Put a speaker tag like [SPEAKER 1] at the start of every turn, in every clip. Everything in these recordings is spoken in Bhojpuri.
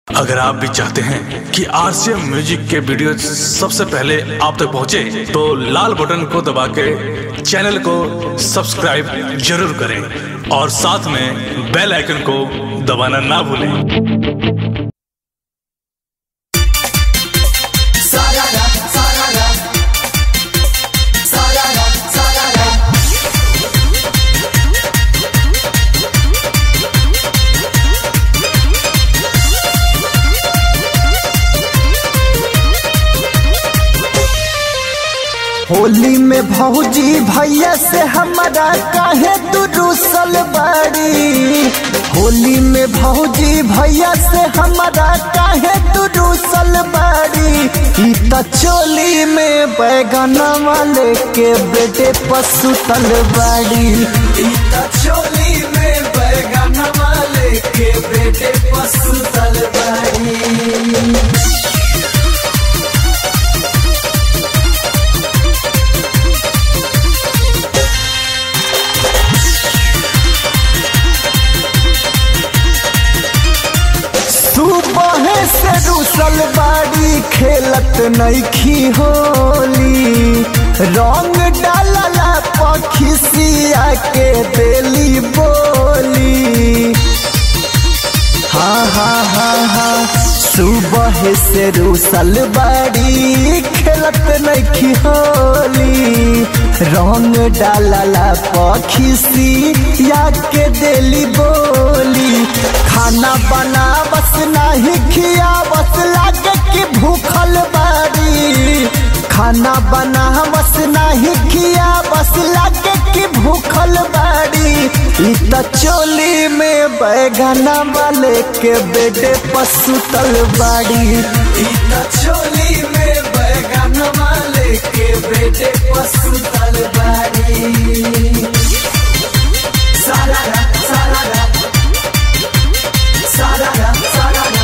[SPEAKER 1] अगर आप भी चाहते हैं कि आरसीएम म्यूजिक के वीडियो सबसे पहले आप तक पहुंचे, तो लाल बटन को दबा के चैनल को सब्सक्राइब जरूर करें और साथ में बेल आइकन को दबाना ना भूलें
[SPEAKER 2] Sarara, sarara. Sarara, sarara.
[SPEAKER 3] Holi में भौजी भैया से हमारा काहे तू रूसल बाड़ी होली में भौजी भैया से हमारा काहे तू रूसल बाड़ी ई त चोली में बैगना वाले के बेटे पसुतल बाड़ी
[SPEAKER 2] ई त चोली में बैगन वाले के बेटे पशु तलवारी
[SPEAKER 3] सुबह से रूसल बाड़ी खेलत नईखी होली रंग डालला पखिसिया के देली बोली हाँ हाँ हाँ हाँ सुबह से रूसल बाड़ी खेलत नईखी होली रंग डालला पखिसी या के देली बोली खाना बना बस नाही खिया बस लागे कि भूखल बाड़ी खाना बना बस नाही खिया बस लागे कि भूखल बाड़ी ई त चोली में बैगना वाले के बेटे पसुतल बाड़ी
[SPEAKER 2] ई त चोली में बैगन वाले के बेटे पशु तलवारी सारारा सारारा सारारा सारारा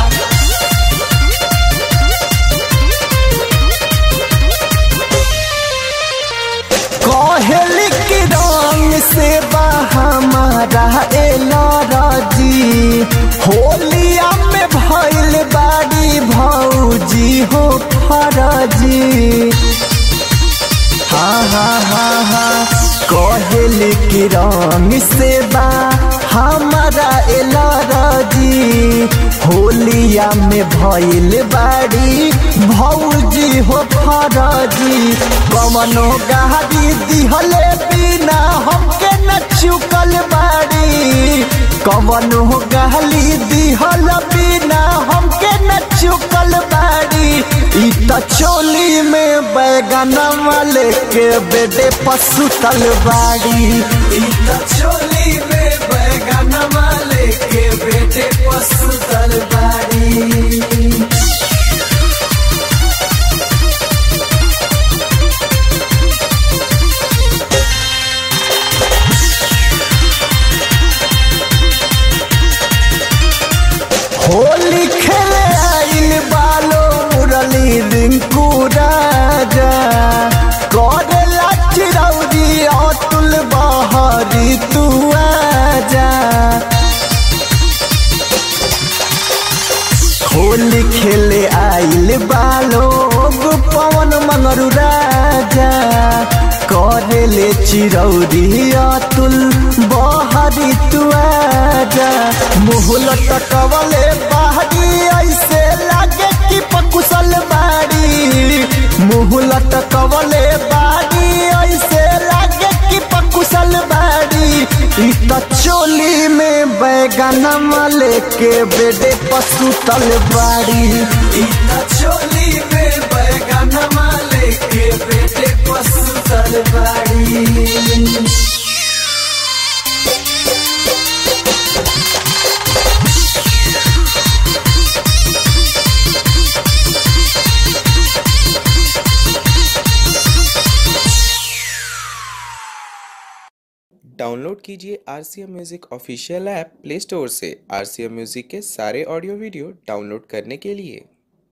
[SPEAKER 3] कोहली की रंग से बा हमारा एलराजी होलिया में भइल बाड़ी भौजी हो फरजी हाँ हाँ हाँ हाँ कोहली की रंग से बा हमारा एलराजी होलिया में भइल बाड़ी भौजी हो फरजी कवनो गाड़ी दिहले बिना हमके न चुकल बाड़ी कवनो गाली दिहल बिना हमके न चुकल बाड़ी ई त चोली में बैगना वाले के बेटे पसुतल बाड़ी
[SPEAKER 2] ई त चोली में बैगन वाले के बेटे पशु तलवारी
[SPEAKER 3] होली खेले आइल बालो मुरली रिंकू राजा करेला चिरौरी अतुल बहरी तू आजा होली खेले आइल बालोग पवन मंगरू राजा करेले चिरौरी अतुल बहरी तू आजा मुहल टकवले बाहरी ऐसे लागे कि पकुशल बाड़ी मुहल टकवले बाड़ी ऐसे लागे कि पकुशल बाड़ी ई त चोली में बैगना वाले के बेटे पसुतल बाड़ी
[SPEAKER 2] ई त चोली में बैगन वाले के बेटे पशु तलवारी
[SPEAKER 4] डाउनलोड कीजिए R C M music official app play store से आर सी एम म्यूज़िक के सारे ऑडियो वीडियो डाउनलोड करने के लिए